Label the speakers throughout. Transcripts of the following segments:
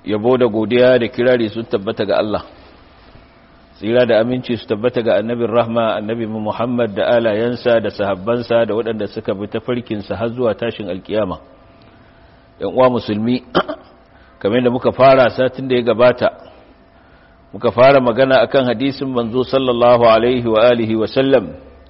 Speaker 1: yabo da godiya da kirari sun tabbata ga Allah tsira da aminci su tabbata ga annabin rahma annabi Muhammad da alayensa da sahabbansa da waɗanda suka bi ta farkinsa har zuwa tashin alkiyama ‘yan uwa musulmi kamar da muka fara satin da ya gabata muka fara magana akan hadisin manzo sallallahu alaihi wa alihi wa sallam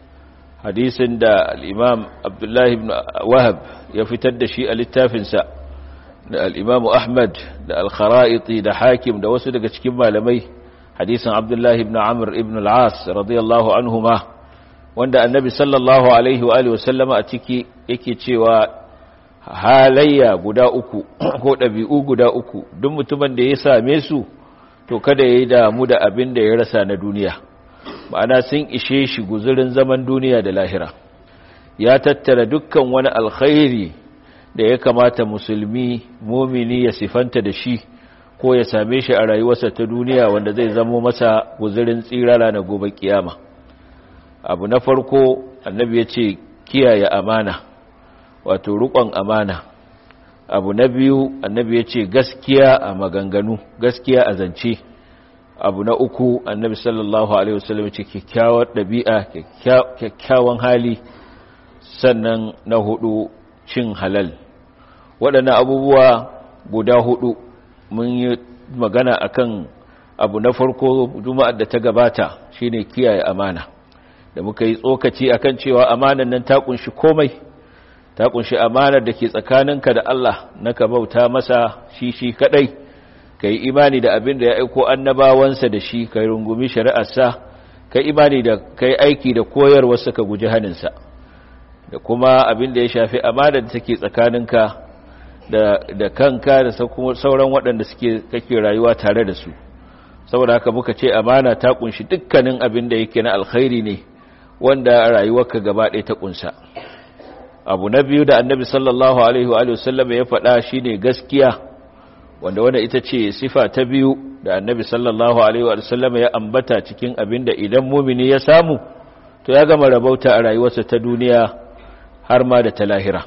Speaker 1: hadisin da al'imam abdullahi ibn wahab ya fitar da shi a littafinsa da al'imamu ahmad da al-khara'iti da hakim da wasu daga cikin malamai hadisin abdullahi ibn amr ibn al'as radiyallahu anhuma wanda annabi sallallahu alaihi wa sallama a ciki yake cewa halayya guda uku ko ɗabi'u guda uku duk mutumin da ya same su to kada ya yi damu da abin da ya rasa na duniya ma'ana sun ishe shi guzurin zaman duniya da lahira ya tattara dukkan wani alkhairi da ya kamata musulmi mumini ya sifanta da shi ko ya same shi a rayuwarsa ta duniya wanda zai zamo masa guzurin tsirara na gobe kiyama abu na farko annabi ya ce kiyaye amana wato rukon amana abu na biyu annabi ya ce gaskiya a maganganu gaskiya a zance abu na uku annabi sallallahu alaihi wasallam ce kyakkyawar ɗabi'a kyakkyawan hali sannan na hudu cin halal waɗannan abubuwa guda hudu mun yi magana akan abu na farko juma'ar da ta gabata shine kiyaye amana da muka yi tsokaci akan cewa amanan nan ta kunshi komai ta kunshi amanar da ke tsakaninka da Allah na ka bauta masa shi shi kadai ka yi imani da abin da ya aiko annabawansa da shi ka rungumi shari'arsa ka imani da ka yi aiki da koyarwarsa ka guji haninsa da kuma abin da ya shafi amanar da take tsakaninka da kanka da sauran waɗanda suke kake rayuwa tare da su saboda haka muka ce amana ta kunshi dukkanin abin da yake na alkhairi ne wanda rayuwarka gaba ɗaya ta kunsa abu na biyu da annabi sallallahu alaihi wa sallam ya faɗa shine gaskiya wanda wanda ita ce sifa ta biyu da annabi sallallahu alaihi wa sallam ya ambata cikin abin da idan mumini ya samu to ya gama rabauta a rayuwarsa ta duniya har ma da ta lahira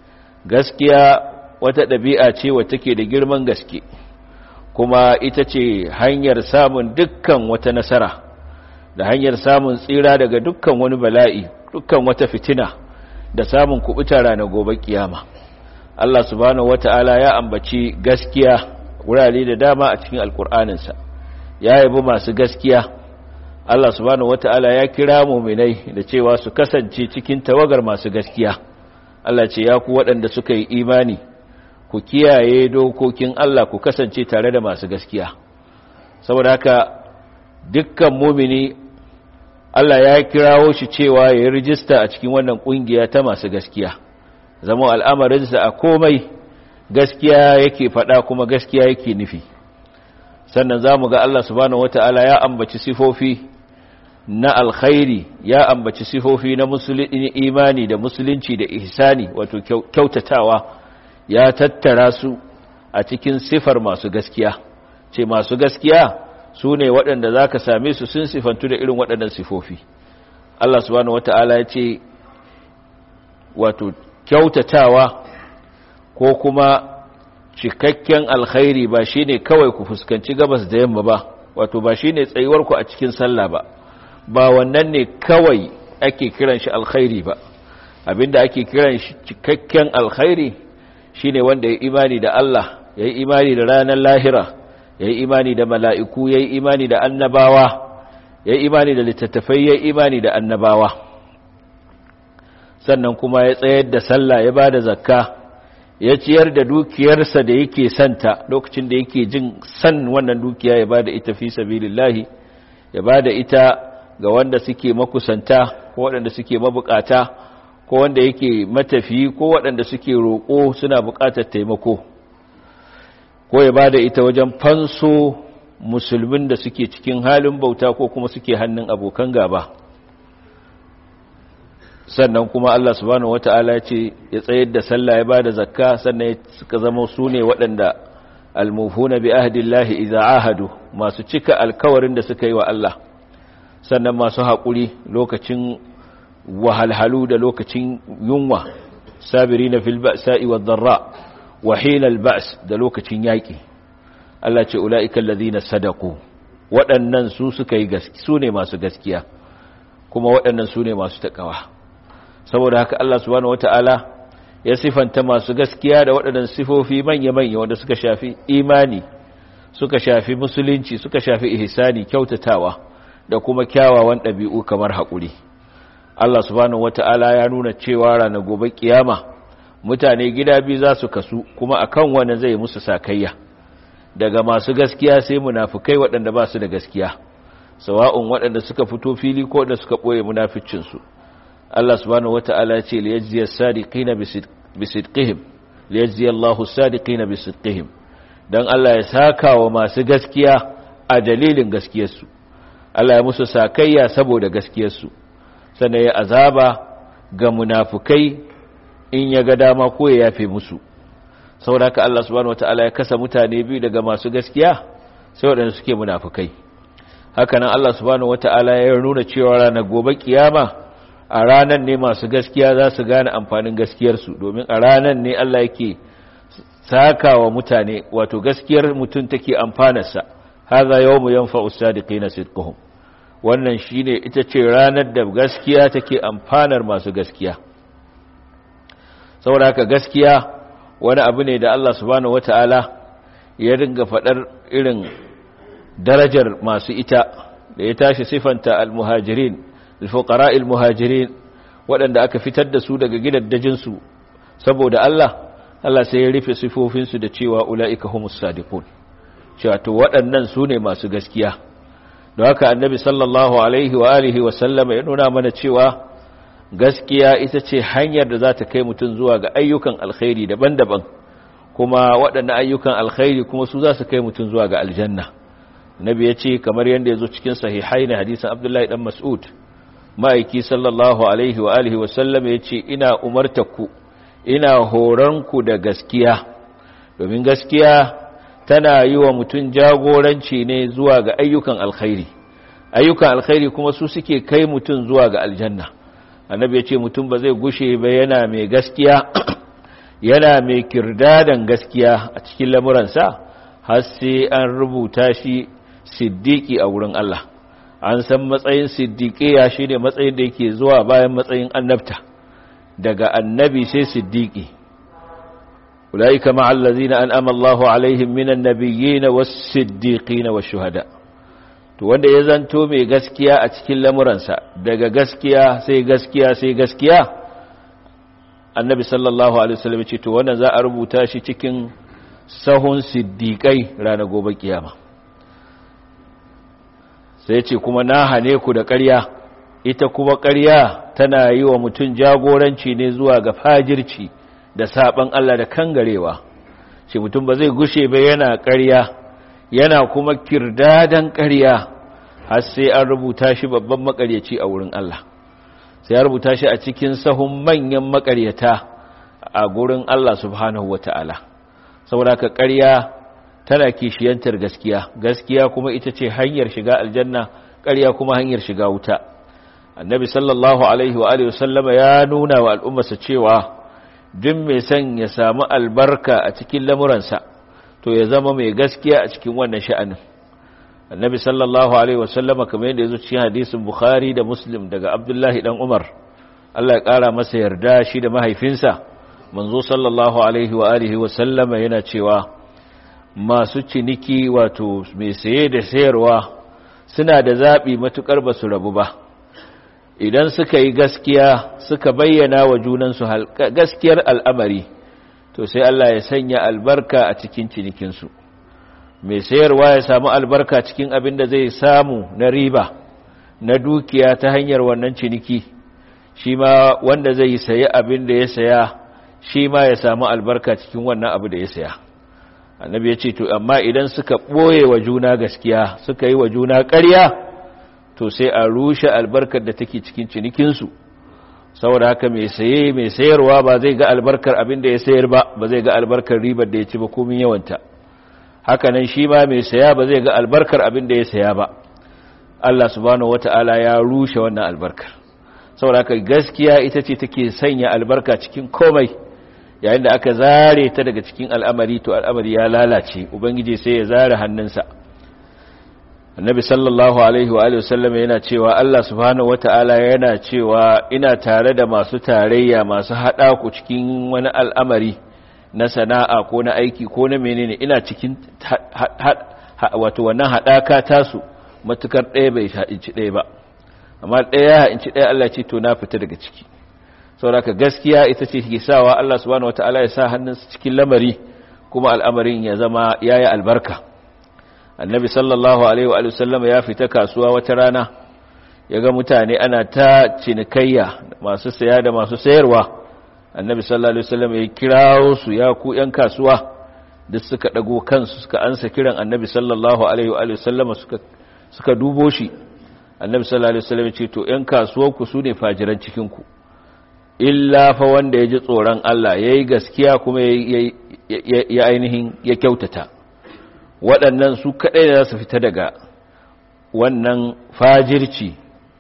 Speaker 1: gaskiya wata ɗabi'a ce wata take da girman gaske kuma ita ce hanyar samun dukkan wata nasara da hanyar samun tsira daga dukkan wani bala'i dukkan wata fitina da samun kubuta ranar gobe kiyama Allah subhanahu wata'ala ya ambaci gaskiya wurare da dama a cikin alkur'aninsa ya yabi masu gaskiya Allah subhanahu wata'ala ya kira muminai da cewa su kasance cikin tawagar masu gaskiya Allah ce ya ku waɗanda suka yi imani ku kiyaye dokokin Allah ku kasance tare da masu gaskiya saboda haka dukkan mumini Allah ya kirawo shi cewa ya yi rijista a cikin wannan kungiya ta masu gaskiya zama al'amarinsa a komai gaskiya yake faɗa kuma gaskiya yake nufi sannan za mu ga Allah subhanahu wata'ala ya ambaci sifofi na alkhairi ya ambaci sifofi na imani da musulunci da ihsani wato kyautatawa ya tattara su a cikin sifar masu gaskiya ce masu gaskiya su ne waɗanda za ka same su sun sifantu da irin waɗannan sifofi Allah subhanahu wata'ala ya ce wato kyautatawa ko kuma cikakken alkhairi ba shi ne kawai ku fuskanci gabas da yamma ba wato ba shi ne tsayuwarku a cikin sallah ba ba wannan ne kawai ake kiran shi alkhairi ba abinda ake kiran shi cikakken alkhairi shine wanda ya imani da Allah ya yi imani da ranar lahira ya yi imani da mala'iku ya yi imani da annabawa ya yi imani da littattafai ya yi imani da annabawa sannan kuma ya tsayar da sallah ya ba da zakka ya ciyar da dukiyarsa da yake santa lokacin da yake jin san wannan dukiya ya ba da ita fi sabilillahi ya ba da ita ga wanda suke makusanta ko waɗanda suke mabukata ko wanda yake matafi ko waɗanda suke roƙo suna buƙatar taimako ko ya ba da ita wajen fanso musulmin da suke cikin halin bauta ko kuma suke hannun abokan gaba sannan kuma Allah subhanahu wata'ala ya ce ya tsayar da sallah ya ba da zakka sannan suka zama su ne waɗanda almufuna bi ahdillahi idza ahadu masu cika alkawarin da suka yi wa Allah sannan masu haƙuri lokacin wahalhalu da lokacin yunwa sabirina fil ba'sa'i wad dharra wa hina al ba's da lokacin yaƙi Allah ce ula'ikan lazina sadaku waɗannan su suka yi su ne masu gaskiya kuma waɗannan su ne masu taƙawa saboda haka Allah subhanahu wata'ala ya sifanta masu gaskiya da waɗannan sifofi manya-manya wanda suka shafi imani suka shafi musulunci suka shafi ihsani kyautatawa da kuma kyawawan ɗabi'u kamar haƙuri Allah subhanahu wata'ala ya nuna cewa ranar gobe kiyama mutane gida biyu za su kasu kuma akan wani zai musu sakayya daga masu gaskiya sai munafukai waɗanda ba su da gaskiya sawa'un waɗanda suka fito fili ko da suka ɓoye munaficinsu Allah subhanahu wata'ala ya ce liyajziya sadiqina bisidqihim liyajziya Allahu sadiqina bisidqihim dan Allah ya saka wa masu gaskiya a dalilin gaskiyarsu Allah ya musu sakayya saboda gaskiyarsu sannan ya azaba ga munafukai in ya ga dama ko ya yafe musu saboda Allah subhanahu wataala ya kasa mutane biyu daga masu gaskiya sai waɗanda suke munafukai hakanan Allah subhanahu wataala ya nuna cewa ranar gobe kiyama a ranar ne masu gaskiya za su gane amfanin gaskiyarsu domin a ranar ne Allah yake saka wa mutane wato gaskiyar mutum take amfanarsa haza yawmu yanfa'u sadiqina sidquhum wannan shine ita ce ranar da gaskiya take amfanar masu gaskiya saboda haka gaskiya wani abu ne da Allah subhanahu wata'ala ya ringa faɗar irin darajar masu ita da ya tashi sifanta al-muhajirin al-fuqara al-muhajirin waɗanda aka fitar da su daga gidaddajinsu saboda Allah Allah sai ya rufe sifofinsu da cewa ula'ika humus sadiqun cewa to waɗannan su ne masu gaskiya don haka annabi sallallahu alaihi wa alihi wa sallama ya nuna mana cewa gaskiya ita ce hanyar da za ta kai mutum zuwa ga ayyukan alkhairi daban-daban kuma waɗannan ayyukan alkhairi kuma su za su kai mutum zuwa ga aljanna nabi ya ce kamar yadda ya zo cikin sahihai na hadisan abdullahi dan mas'ud ma'aiki sallallahu alaihi wa alihi wa sallama ya ce ina umartaku ina horonku da gaskiya domin gaskiya tana yi wa mutum jagoranci ne zuwa ga ayyukan alkhairi ayyukan alkhairi kuma su suke kai mutum zuwa ga aljanna annabi ya ce mutum ba zai gushe ba yana mai gaskiya yana mai kirdadan gaskiya a cikin lamuransa har sai an rubuta shi siddiki a wurin Allah an san matsayin siddiqiya shine matsayin da yake zuwa bayan matsayin annabta daga annabi sai siddiqi ulaika ma'al ladzina an'ama Allahu alaihim minan nabiyyin was-siddiqin wash-shuhada to wanda ya zanto mai gaskiya a cikin lamuransa daga gaskiya sai gaskiya sai gaskiya annabi sallallahu alaihi wasallam ce to wannan za a rubuta shi cikin sahun siddiqai ranar gobe kiyama sai ce kuma na hane ku da ƙarya ita kuma ƙarya tana yi wa mutum jagoranci ne zuwa ga fajirci da saban Allah da kangarewa ce mutum ba zai gushe ba yana ƙarya yana kuma kirdadan ƙarya har sai an rubuta shi babban makaryaci a wurin Allah sai ya rubuta shi a cikin sahun manyan makaryata a gurin Allah subhanahu wata'ala saboda ka ƙarya tana kishiyantar gaskiya gaskiya kuma ita ce hanyar shiga aljanna ƙarya kuma hanyar shiga wuta annabi sallallahu alaihi wa alihi wasallama ya nuna wa al'ummarsa cewa duk mai son ya samu albarka a cikin lamuransa to ya zama mai gaskiya a cikin wannan sha'anin annabi sallallahu alaihi wasallama kamar yadda ya zo cikin hadisin bukhari da muslim daga abdullahi dan umar Allah ya kara masa yarda shi da mahaifinsa manzo sallallahu alaihi wa alihi wasallama yana cewa masu ciniki wato mai saye da sayarwa suna da zaɓi matuƙar ba su rabu ba idan suka yi gaskiya suka bayyana wa junansu gaskiyar al'amari to sai Allah ya sanya albarka a cikin cinikinsu mai sayarwa ya samu albarka cikin abin da zai samu na riba na dukiya ta hanyar wannan ciniki shi ma wanda zai sayi abin da ya saya shi ma ya samu albarka cikin wannan abu da ya saya annabi ya ce to amma idan suka ɓoye wa juna gaskiya suka yi wa juna ƙarya to sai a rushe albarkar da take cikin cinikinsu saboda haka mai saye mai sayarwa ba zai ga albarkar abin da ya sayar ba ba zai ga albarkar ribar da ya ci ba komin yawanta haka nan shi ma mai saya ba zai ga albarkar abin da ya saya ba Allah subhanahu wata'ala ya rushe wannan albarkar saboda haka gaskiya ita ce take sanya albarka cikin komai yayin da aka zare ta daga cikin al'amari to al'amari ya lalace ubangiji sai ya zare hannunsa annabi sallallahu alaihi wa alihi wasallam yana cewa Allah subhanahu wata'ala yana cewa ina tare da masu tarayya masu hada ku cikin wani al'amari na sana'a ko na aiki ko na menene ina cikin wato wannan hadaka tasu matukar ɗaya bai inci ɗaya ba amma ɗaya inci ɗaya Allah ce to na fita daga ciki saboda gaskiya ita ce ke sawa Allah subhanahu wata'ala ya sa hannunsa cikin lamari kuma al'amarin ya zama yayi albarka annabi sallallahu alaihi wa sallam ya fita kasuwa wata rana ya ga mutane ana ta cinikayya masu saya da masu sayarwa annabi sallallahu alaihi wa sallam ya kirawo su ya ku yan kasuwa duk suka dago kansu suka ansa kiran annabi sallallahu alaihi wa sallam suka suka dubo shi annabi sallallahu alaihi wa sallam ya ce to yan kasuwar ku sune fajiran cikin ku illa fa wanda ya ji tsoron Allah yayi gaskiya kuma ya ainihin ya kyautata waɗannan su kaɗai da za su fita daga wannan fajirci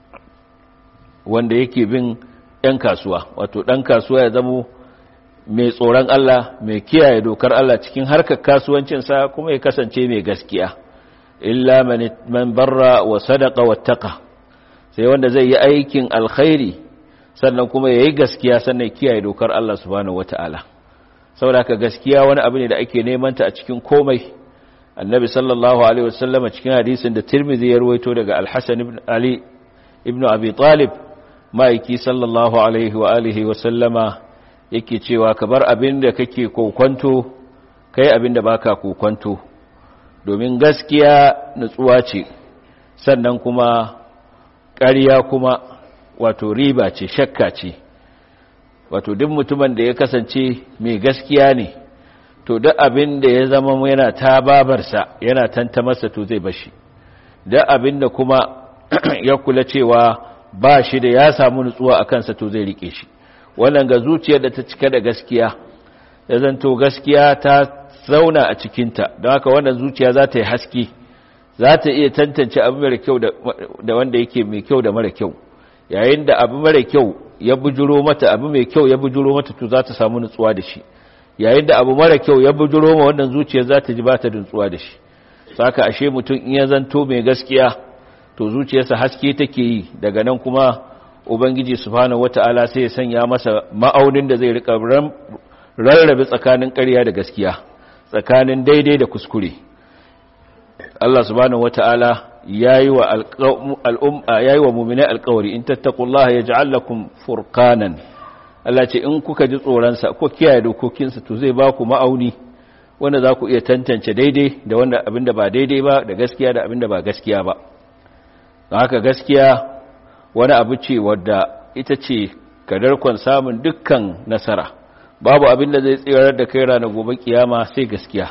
Speaker 1: wanda yake bin ‘yan kasuwa wato ɗan kasuwa ya zamo mai tsoron Allah mai kiyaye dokar Allah cikin harkar kasuwancinsa kuma ya kasance mai gaskiya illa man barra wa sadaka wattaka sai wanda zai yi aikin alkhairi sannan kuma ya yi gaskiya sannan kiyaye dokar Allah subhanahu wata'ala saboda ka gaskiya wani abu ne da ake neman ta a cikin komai annabi sallallahu alaihi wasallam cikin hadisin da tirmidhi ya rawaito daga al-hasan ibn ali ibn abi talib maiki sallallahu alaihi wa alihi wasallama yake cewa ka bar abin da kake kokwanto kai abin da baka kokwanto domin gaskiya nutsuwa ce sannan kuma ƙarya kuma wato riba ce shakka ce wato duk mutumin da ya kasance mai gaskiya ne to duk abin da ya zama yana ta babarsa yana tanta masa to zai bashi duk abin da kuma ya kula cewa ba shi da ya samu nutsuwa a kansa to zai rike shi wannan ga zuciyar da ta cika da gaskiya ya zanto gaskiya ta zauna a cikinta don haka wannan zuciya za ta yi haske za ta iya tantance abu mara kyau da wanda yake mai kyau da mara kyau yayin da abu mara kyau ya bujuro mata abu mai kyau ya bujuro mata to za ta samu nutsuwa da shi yayin da abu mara kyau ya bujuro ma wannan zuciyar za ta ji ba ta nutsuwa da shi saka ashe mutum in ya zanto mai gaskiya to zuciyarsa haske take yi daga nan kuma ubangiji subhanahu wata'ala sai ya sanya masa ma'aunin da zai rika rarrabe tsakanin ƙarya da gaskiya tsakanin daidai da kuskure Allah subhanahu wata'ala yayi wa al'umma yayi wa mu'minai alƙawari in tattaqullaha yaj'al lakum furqanan Allah ce in kuka ji tsoron sa ko kiyaye dokokin sa to zai ba ku ma'auni wanda za ku iya tantance daidai da wanda abinda ba daidai ba da gaskiya da abinda ba gaskiya ba don haka gaskiya wani abu ce wadda ita ce kadarkon samun dukkan nasara babu abin da zai tsirar da kai ranar gobe kiyama sai gaskiya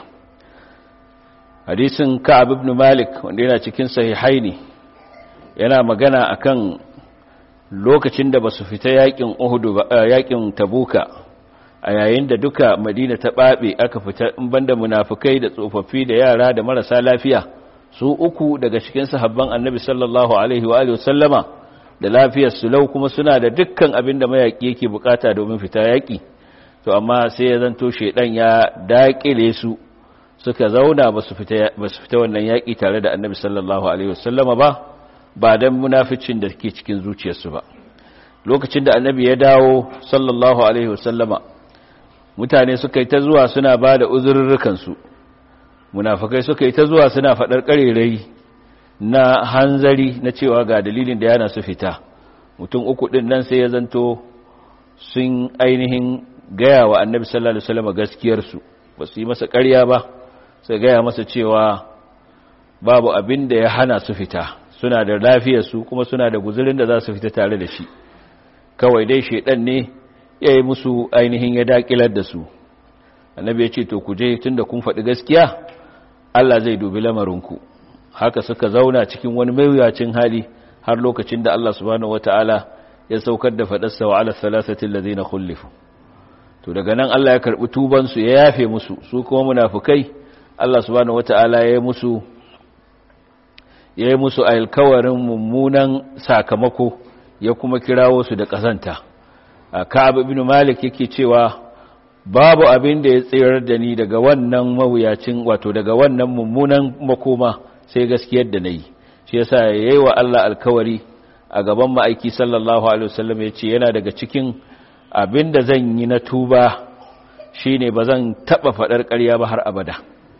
Speaker 1: hadisin ka'ab ibn malik wanda yana cikin sahihaini yana magana akan lokacin da basu fita yakin uhud yakin tabuka a yayin da duka madina ta babe aka fita in banda munafikai da tsofaffi da yara da marasa lafiya su uku daga cikin sahabban annabi sallallahu alaihi wa alihi wasallama da lafiyar su lau kuma suna da dukkan abin da mayaki yake bukata domin fita yaki to amma sai ya zanto shedan ya dakile su suka zauna ba su fita wannan yaƙi tare da annabi sallallahu alaihi wasallama ba ba don munaficin da ke cikin zuciyarsu ba lokacin da annabi ya dawo sallallahu alaihi wasallama mutane suka yi ta zuwa suna ba da uzurrukansu munafikai suka yi ta zuwa suna faɗar ƙarerai na hanzari na cewa ga dalilin da yana su fita mutum uku ɗin nan sai ya zanto sun ainihin gaya wa annabi sallallahu alaihi wasallama gaskiyarsu ba su yi masa ƙarya ba sai gaya masa cewa babu abin da ya hana su fita suna da lafiyarsu kuma suna da guzurin da za su fita tare da shi kawai dai shaidan ne ya yi musu ainihin ya dakilar da su annabi ya ce to ku je tun da kun faɗi gaskiya Allah zai dubi lamarinku haka suka zauna cikin wani mawuyacin hali har lokacin da Allah subhanahu wataala ya saukar da faɗarsa wa ala salasatin ladina khullifu to daga nan Allah ya karɓi tubansu ya yafe musu su kuma munafukai Allah subhanahu wata'ala ya yi musu ya yi musu alkawarin mummunan sakamako ya kuma kirawo su da ƙazanta a Ka'ab ibn Malik yake cewa babu abin da ya tsirar da ni daga wannan mawuyacin wato daga wannan mummunan makoma sai gaskiyar da nayi shi yasa yayi wa Allah alkawari a gaban ma'aiki sallallahu alaihi wasallam yace yana daga cikin abin da zan yi na tuba shine bazan taba fadar ƙarya ba har abada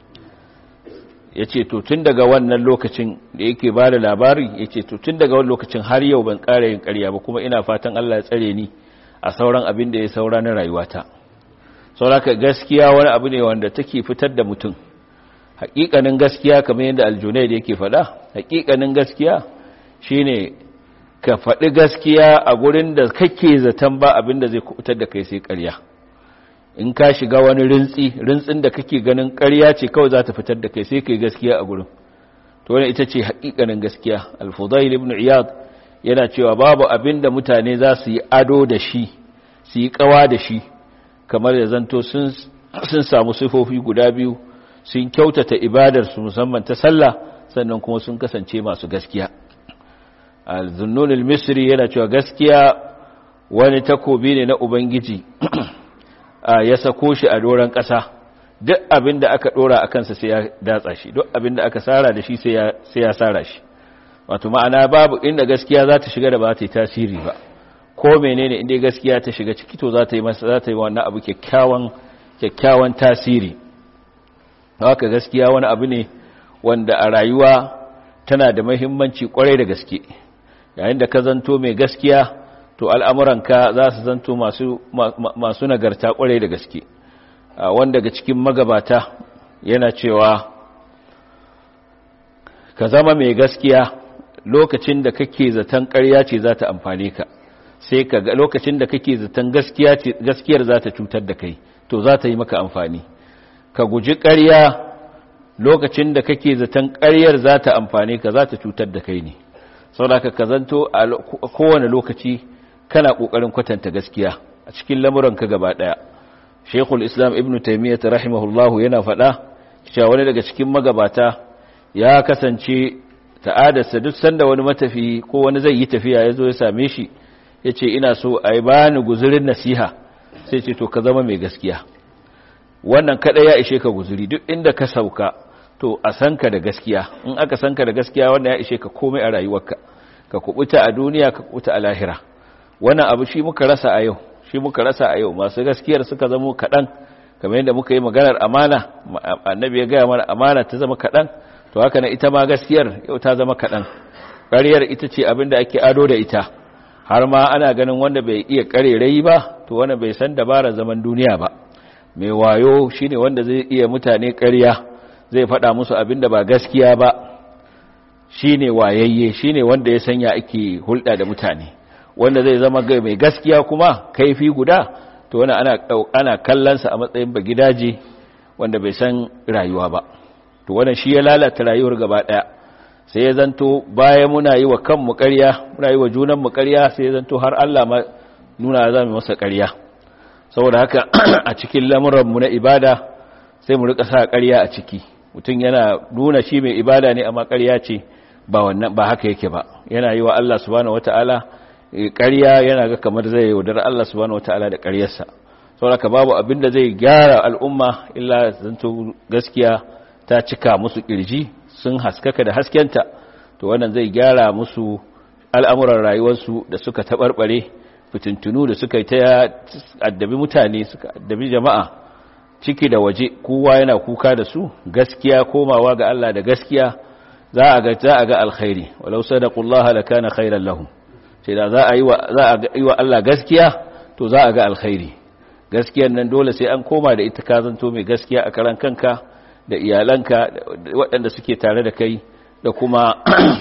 Speaker 1: yace to tun daga wannan lokacin da yake ba da labari yace to tun daga wannan lokacin har yau ban ƙara yin ƙarya ba kuma ina fatan Allah ya tsare ni a sauran abin da ya saura na rayuwata sauraka gaskiya wani abu ne wanda take fitar da mutum hakikanin gaskiya kamar yadda aljunaid yake faɗa hakikanin gaskiya shine ka faɗi gaskiya a gurin da kake zaton ba abin da zai kubutar da kai sai ƙarya in ka shiga wani rintsi rintsin da kake ganin ƙarya ce kawai za ta fitar da kai sai kai gaskiya a gurin to wannan ita ce hakikanin gaskiya al-fudail ibn iyad yana cewa babu abin da mutane za su yi ado da shi su yi kawa da shi kamar da zanto sun samu sifofi guda biyu sun kyautata ibadarsu musamman ta sallah sannan kuma sun kasance masu gaskiya al-zunnun al-misri yana cewa gaskiya wani takobi ne na ubangiji ya sako shi a doron ƙasa duk abin da aka ɗora a kansa sai ya datsa shi duk abin da aka sara da shi sai ya sara shi wato ma'ana babu inda gaskiya za ta shiga da ba ta yi tasiri ba ko menene inda gaskiya ta shiga ciki to za ta yi masa za ta yi wannan abu kyakkyawan kyakkyawan tasiri haka gaskiya wani abu ne wanda a rayuwa tana da muhimmanci kwarai da gaske yayin da ka zanto mai gaskiya to al'amuranka za su zanto masu masu nagarta kwarai da gaske wanda daga cikin magabata yana cewa ka zama mai gaskiya lokacin da kake zaton ƙarya ce za ta amfane ka sai ka ga lokacin da kake zaton gaskiya ce gaskiyar za ta cutar da kai to za ta yi maka amfani ka guji ƙarya lokacin da kake zaton ƙaryar za ta amfane ka za ta cutar da kai ne saboda ka zanto a kowane lokaci kana ƙoƙarin kwatanta gaskiya a cikin lamuranka gaba ɗaya shekul islam ibn taimiyyat rahimahullahu yana faɗa cewa wani daga cikin magabata ya kasance ta'adarsa duk sanda wani matafi ko wani zai yi tafiya ya zo ya same shi ya ce ina so a yi bani guzurin nasiha sai ce to ka zama mai gaskiya wannan kada ya ishe ka guzuri duk inda ka sauka to a san ka da gaskiya in aka san ka da gaskiya wannan ya ishe ka komai a rayuwarka ka kubuta a duniya ka kubuta a lahira wannan abu shi muka rasa a yau shi muka rasa a yau masu gaskiyar suka zamo kaɗan kamar yadda muka yi maganar amana annabi ya gaya mana amana ta zama kaɗan to haka na ita ma gaskiyar yau ta zama kaɗan ƙaryar ita ce abin da ake ado da ita har ma ana ganin wanda bai iya ƙarerai ba to wanda bai san dabarar zaman duniya ba mai wayo shine wanda zai iya mutane ƙarya zai faɗa musu abin da ba gaskiya ba shine wayayye shine wanda ya sanya ake hulɗa da mutane wanda zai zama mai gaskiya kuma kaifi guda to wani ana ana kallonsa a matsayin bagidaje wanda bai san rayuwa ba to wannan shi ya lalata rayuwar gaba daya sai ya zanto bayan muna yi wa kanmu ƙarya muna yi wa junan mu ƙarya sai ya zanto har Allah ma nuna za mu masa ƙarya saboda haka a cikin lamuran mu na ibada sai mu rika sa ƙarya a ciki mutum yana nuna shi mai ibada ne amma ƙarya ce ba wannan ba haka yake ba yana yi wa Allah subhanahu wataala ƙarya yana ga kamar zai yaudar Allah subhanahu wataala da ƙaryarsa saboda babu abin da zai gyara al'umma illa zanto gaskiya ta cika musu kirji sun haskaka da haskenta to wannan zai gyara musu al'amuran rayuwarsu da suka taɓarɓare fitintunu da suka yi ta addabi mutane suka addabi jama'a ciki da waje kowa yana kuka da su gaskiya komawa ga Allah da gaskiya za a ga za a ga alkhairi walau sadaqullaha lakana khairan lahum sai da za a yi wa za a yi wa Allah gaskiya to za a ga alkhairi gaskiyar nan dole sai an koma da ita ka zanto mai gaskiya a karan kanka da iyalanka waɗanda suke tare da kai da kuma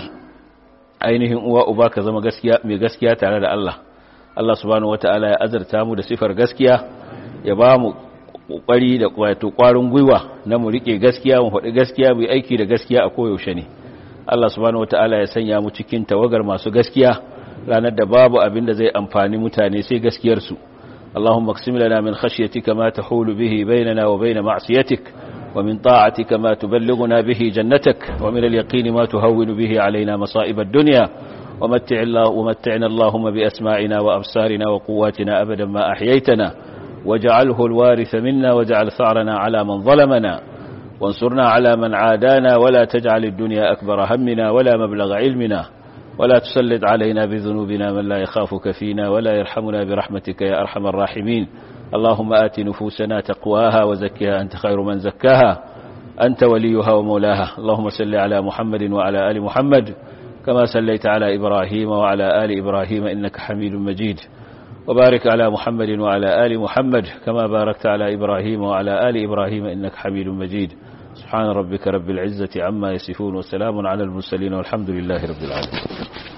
Speaker 1: ainihin uwa uba ka zama gaskiya mai gaskiya tare da Allah Allah subhanahu wata'ala ya azarta mu da sifar gaskiya ya ba mu kokari da wato kwarin gwiwa na mu rike gaskiya mu faɗi gaskiya mu aiki da gaskiya a koyaushe ne Allah subhanahu wata'ala ya sanya mu cikin tawagar masu gaskiya ranar da babu abin da zai amfani mutane sai gaskiyar su اللهم اقسم لنا من خشيتك ما تحول به بيننا وبين معصيتك ومن طاعتك ما تبلغنا به جنتك ومن اليقين ما تهون به علينا مصائب الدنيا ومتع الله ومتعنا اللهم بأسماعنا وأبصارنا وقواتنا أبدا ما أحييتنا واجعله الوارث منا واجعل ثأرنا على من ظلمنا وانصرنا على من عادانا ولا تجعل الدنيا أكبر همنا ولا مبلغ علمنا ولا تسلط علينا بذنوبنا من لا يخافك فينا ولا يرحمنا برحمتك يا أرحم الراحمين اللهم آت نفوسنا تقواها وزكها أنت خير من زكاها أنت وليها ومولاها اللهم صل على محمد وعلى آل محمد كما صليت على إبراهيم وعلى آل إبراهيم إنك حميد مجيد وبارك على محمد وعلى آل محمد كما باركت على إبراهيم وعلى آل إبراهيم إنك حميد مجيد سبحان ربك رب العزة عما يصفون وسلام على المرسلين والحمد لله رب العالمين